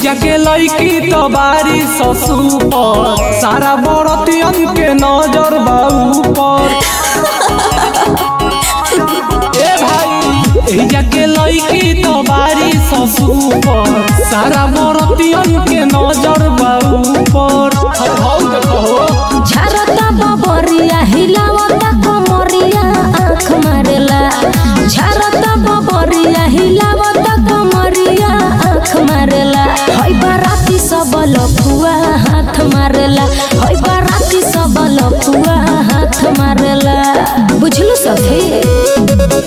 जाके लईकी तो बारी ससुर सारा बरतियन के नजर बा ऊपर ए भाई एही जाके लईकी तो बारी ससुर सारा बरतियन के नजर बा ऊपर हर हौ देखो झरता बबरिया हिलावता कमरिया आँख मारेला झरता बबरिया हिलावता कमरिया आँख मारेला हई बाराती सब लफुआ हाथ मारेला हई बाराती सब लफुआ हाथ मारेला बुझलू सखी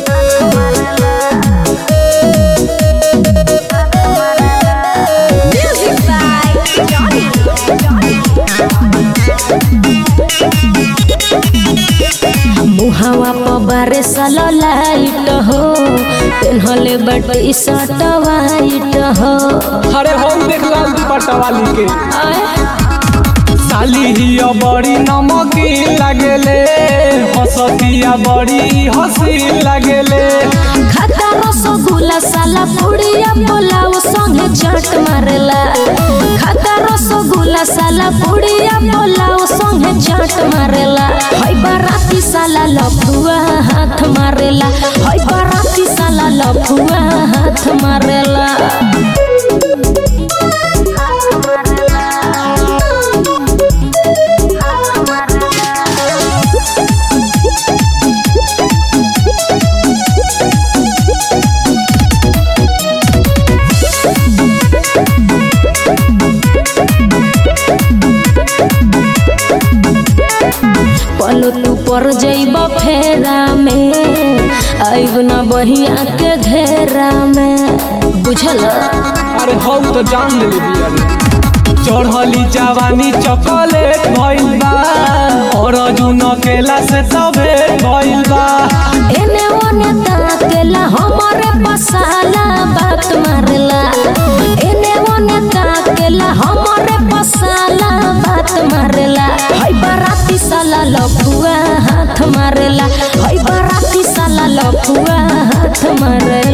मुहावा पबारे सालो लाइट हो पेन्हले बटी शर्ट वाइट हो अरे हम देख लाल दुपट्टा वाली के आय साली हिया बड़ी नमकी लागेले हसतिया बड़ी हसी लागेले खाता रसगुल्ला साला पुड़िया पोलाव संगे चाट मारेला खाता रसगुल्ला साला पुड़िया पोलाव संगे चाट मारेला हई बाराती साला लफुआ हाथ मारेला हई बाराती साला लफुआ हाथ मारेला पलो तू पर जइब फेरा में आइब ना बहिया के घेरा में बुझल अरे हम तो जान ले बिया रे चढ़ली जवानी चॉकलेट भइल बा और अजुन केला से तबे भइल बा एने ओने ताकेला हमरे पसाला बात मारेला एने ओने ताकेला हमरे पसाला बात मारेला हई बाराती साला लफुआ हाथ मारेला हई बाराती साला लफुआ हाथ मारेला